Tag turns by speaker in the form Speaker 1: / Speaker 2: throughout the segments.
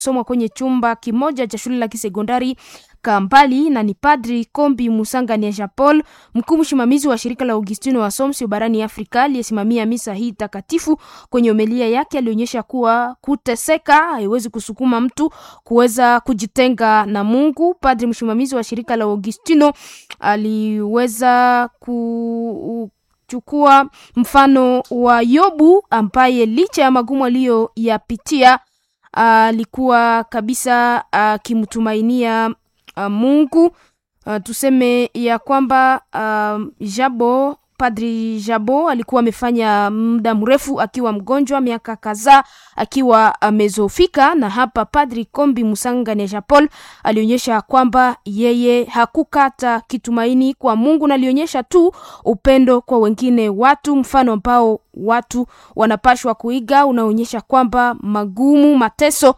Speaker 1: somwa kwenye chumba kimoja cha shule la kisekondari Kampali na ni Padri Kombi Musangania Jean Paul, mkuu msimamizi wa shirika la Augustino wa Somsio barani Afrika aliyesimamia misa hii takatifu. Kwenye homilia yake alionyesha kuwa kuteseka haiwezi kusukuma mtu kuweza kujitenga na Mungu. Padri msimamizi wa shirika la Augustino aliweza kuchukua mfano wa Yobu ambaye licha ya magumu aliyoyapitia alikuwa kabisa akimtumainia uh, Mungu. Uh, tuseme ya kwamba uh, Jabo Padri Jabo alikuwa amefanya muda mrefu akiwa mgonjwa, miaka kadhaa akiwa amezofika, na hapa Padri Kombi Musangania Jean Paul alionyesha kwamba yeye hakukata kitumaini kwa Mungu na alionyesha tu upendo kwa wengine watu, mfano ambao watu wanapashwa kuiga, unaonyesha kwamba magumu, mateso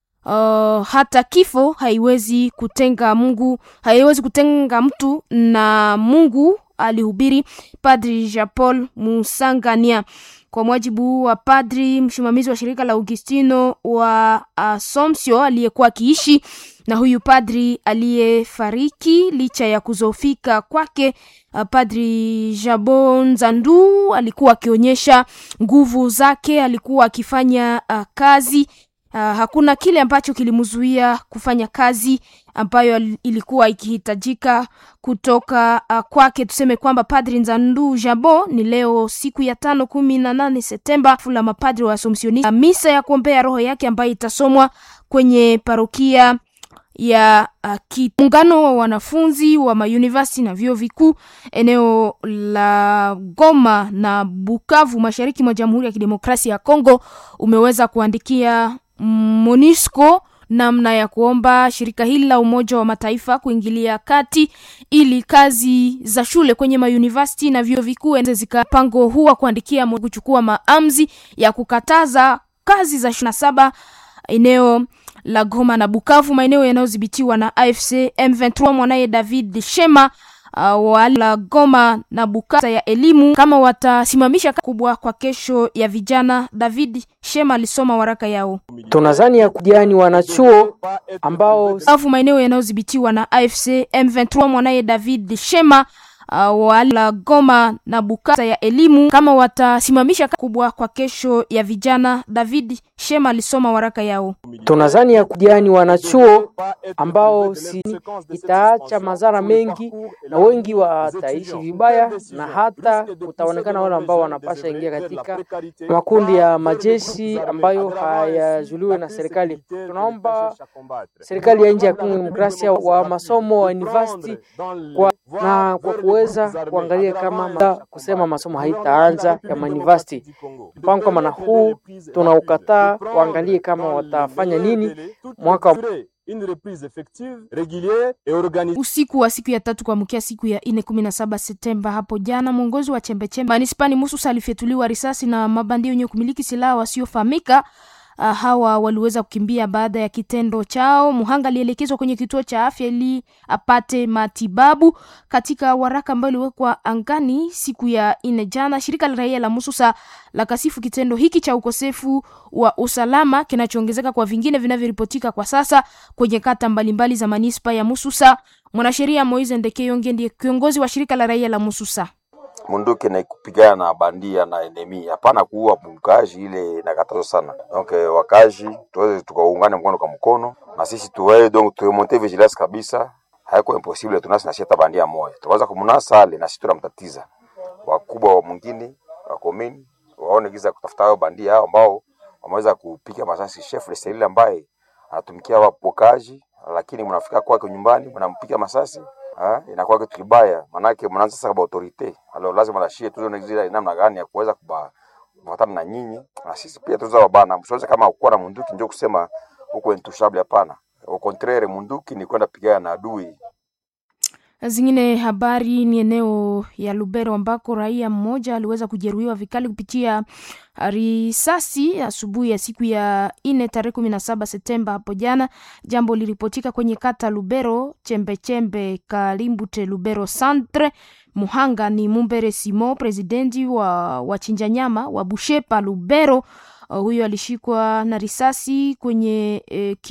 Speaker 1: Uh, hata kifo haiwezi kutenga Mungu, haiwezi kutenga mtu na Mungu, alihubiri Padri Jean Paul Musangania. Kwa mujibu wa padri msimamizi wa shirika la Augustino wa Asomsio aliyekuwa akiishi na huyu padri aliyefariki licha ya kuzofika kwake, uh, Padri Jabo Nzandu alikuwa akionyesha nguvu zake, alikuwa akifanya uh, kazi Uh, hakuna kile ambacho kilimzuia kufanya kazi ambayo ilikuwa ikihitajika kutoka uh, kwake. Tuseme kwamba Padri Nzandu Jabo ni leo siku ya tano kumi na nane Septemba fula mapadri wa Asomsioni, misa ya kuombea roho yake ambayo itasomwa kwenye parokia ya uh, muungano wa wanafunzi wa mauniversity na vyuo vikuu eneo la Goma na Bukavu mashariki mwa Jamhuri ya Kidemokrasia ya Kongo umeweza kuandikia MONUSCO namna ya kuomba shirika hili la Umoja wa Mataifa kuingilia kati ili kazi za shule kwenye mauniversity na vyuo vikuu zika mpango huu wa kuandikia kuchukua maamuzi ya kukataza kazi za shule saba eneo la Goma na Bukavu, maeneo yanayodhibitiwa na AFC M23. Mwanaye David Shema uh, wala Goma na Bukavu ya elimu kama watasimamisha kubwa kwa kesho ya vijana. David Shema alisoma waraka yao.
Speaker 2: Tunazani ya kujani wanachuo ambao
Speaker 1: Bukavu, maeneo yanayodhibitiwa na AFC M23. Mwanaye David Shema Uh, wala Goma na Bukavu ya elimu kama watasimamisha kubwa kwa kesho ya vijana. David Shema alisoma waraka yao.
Speaker 2: tunazani ya kujani wanachuo ambao si itaacha madhara mengi na wengi wataishi vibaya, na hata kutaonekana wale ambao wanapasha ingia katika makundi ya majeshi ambayo hayajuliwe na serikali. Tunaomba serikali ya nchi ya Kongo Demokrasia wa masomo wa university kwa, na kwa kuweza kuangalia kama ma, kusema masomo haitaanza ya university. Mpango kama na huu tunaukataa, waangalie kama watafanya nini mwaka
Speaker 1: usiku wa siku ya tatu kuamkia siku ya nne kumi na saba Septemba hapo jana, mwongozi wa chembechembe manispani Mususa alifyatuliwa risasi na mabandia wenye kumiliki silaha wasiofahamika. Uh, hawa waliweza kukimbia baada ya kitendo chao. Muhanga alielekezwa kwenye kituo cha afya ili apate matibabu. Katika waraka ambao uliwekwa angani siku ya nne jana, shirika la raia la Mususa la kasifu kitendo hiki cha ukosefu wa usalama kinachoongezeka kwa vingine vinavyoripotika kwa sasa kwenye kata mbalimbali za manispa ya Mususa. Mwanasheria Moise Ndekeyonge ndiye kiongozi wa shirika la raia la Mususa.
Speaker 3: Munduki na kupigana na bandia na enemi, hapana kuua mkazi, ile inakatazwa sana. Donc wakazi tuweze tukaungane mkono kwa mkono, na sisi tuwe donc turemonte vigilance kabisa, haiko impossible tunasi na sheta bandia moja, tukaanza kumunasa ale na sisi tunamtatiza. Wakubwa wa mwingine wa komini waone giza kutafuta hao bandia hao ambao wameweza kupiga masasi chef de cellule ambaye anatumikia wapokaji, lakini mnafika kwake nyumbani mnampiga masasi Ha, inakuwa kitu kibaya, manake mnaanza sasa kwa autorite alo, lazima lashie tuone zile namna gani ya kuweza kufuatana na nyinyi na sisi pia tuza wabana, msiweze kama kuwa na munduki ndio kusema huko intouchable. Hapana, au contraire, munduki ni kwenda pigana na adui.
Speaker 1: Zingine habari ni eneo ya Lubero ambako raia mmoja aliweza kujeruhiwa vikali kupitia risasi asubuhi ya siku ya nne tarehe kumi na saba Septemba hapo jana. Jambo liripotika kwenye kata Lubero chembechembe Kalimbute Lubero Centre. Muhanga ni Mumbere Simo, presidenti wa wachinja nyama wa Bushepa Lubero. Uh, huyo alishikwa na risasi kwenye eh,